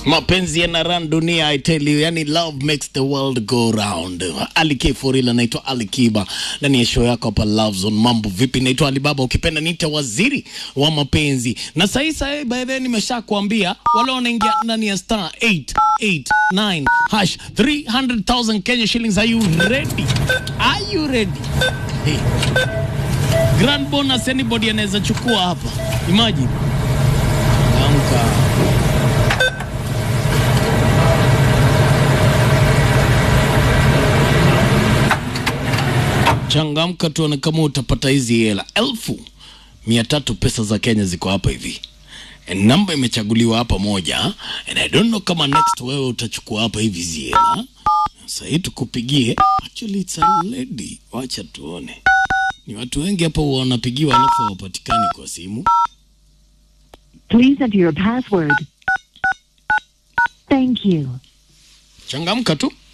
mapenzi yana run dunia I tell you, yani love makes the world go round. Ali K Forila, naitwa Ali Kiba ndani ya show yako hapa Love Zone. Mambo vipi? Naitwa Alibaba, ukipenda niite waziri wa mapenzi. Na sasa sasa, by the way, nimeshakwambia wale wanaingia ndani ya star 889 hash 300,000 Kenya shillings. Are you ready? Are you ready? Hey. Grand bonus anybody anaweza chukua hapa. Imagine. Amka. Changamka tuone kama utapata hizi hela elfu mia tatu pesa za Kenya ziko hapa hivi. And namba imechaguliwa hapa moja, and I don't know kama next wewe utachukua hapa hivi hizi hela. Sasa hii tukupigie, actually it's a lady. Wacha tuone, ni watu wengi hapa huwa wanapigiwa alafu hawapatikani kwa simu. Please enter your password. Thank you. Changamka tu.